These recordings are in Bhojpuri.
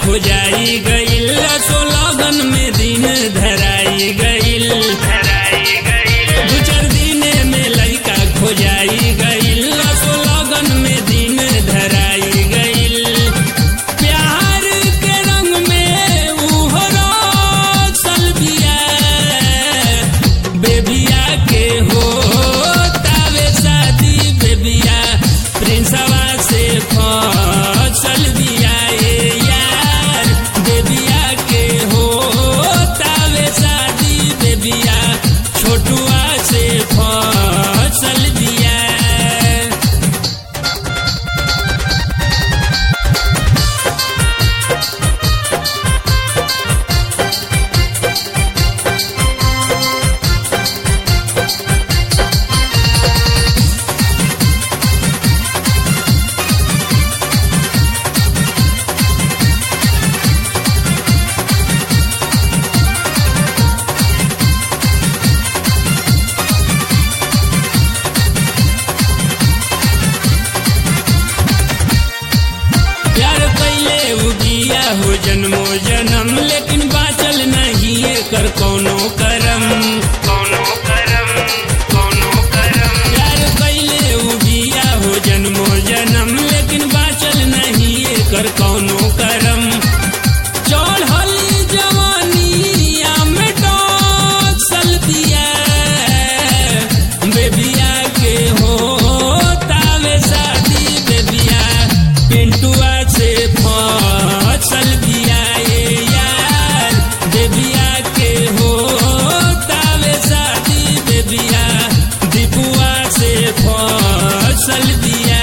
खोजाई गईल सोलगन में दिन धराई गईल दू चार दिने में लड़का खोजाई गईल सोलगन में दिन धराई गईल प्यार के रंग में उहरो सलबिया बेबिया के हो तावे शादी बेबिया प्रिंसवा से फसल दिया ए यार बेबिया के हो तावे शादी बेबिया छोटुआ से फसल दिया प्यार कैले उगिया हो जन्मो जन्म लेकिन बाचल नहीं कर कोनो करम कोनो करम कोनो करम प्यार कैले उगिया हो जन्मो जन्म लेकिन बाचल नहीं कर कोनो करम चढ़ली जवानिया में डोसल दिया बेबिया के हो तावे शादी बेबिया पिंटुआ से फसल दिया ये यार बेबिया के हो तावे शादी बेबिया दीपुआ से फसल दिया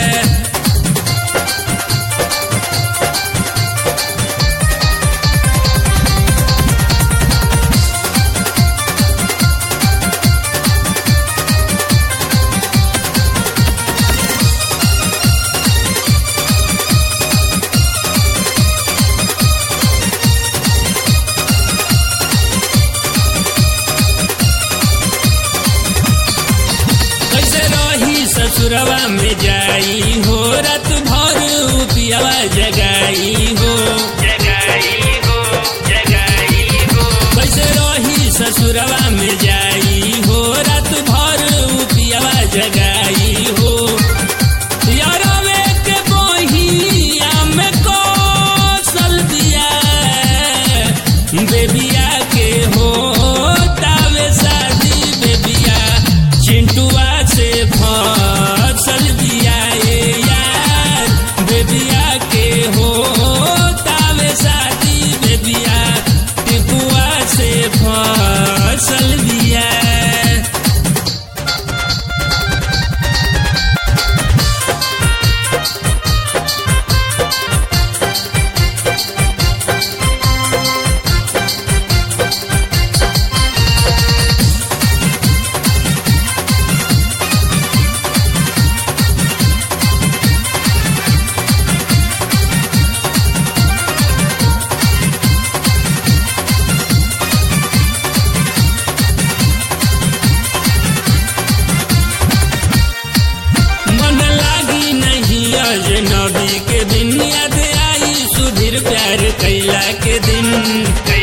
कैसे रही ससुरवा में जाई हो रात भर पियावा जगाई हो जगाई हो जगाई हो कैसे रही ससुरवा में जाई हो रात भर पियावा जगाई हो यारवे के बहिया में कौशल दिया बेबिया के हो तावे शादी बेबिया चिंटुआ से फसल दिया ए यार बेबिया के हो तावे शादी बेबिया टिपुआ से फसल दिया मन लागी नहीं अजनबी के दिन याद आई सुधीर प्यार कैला के दिन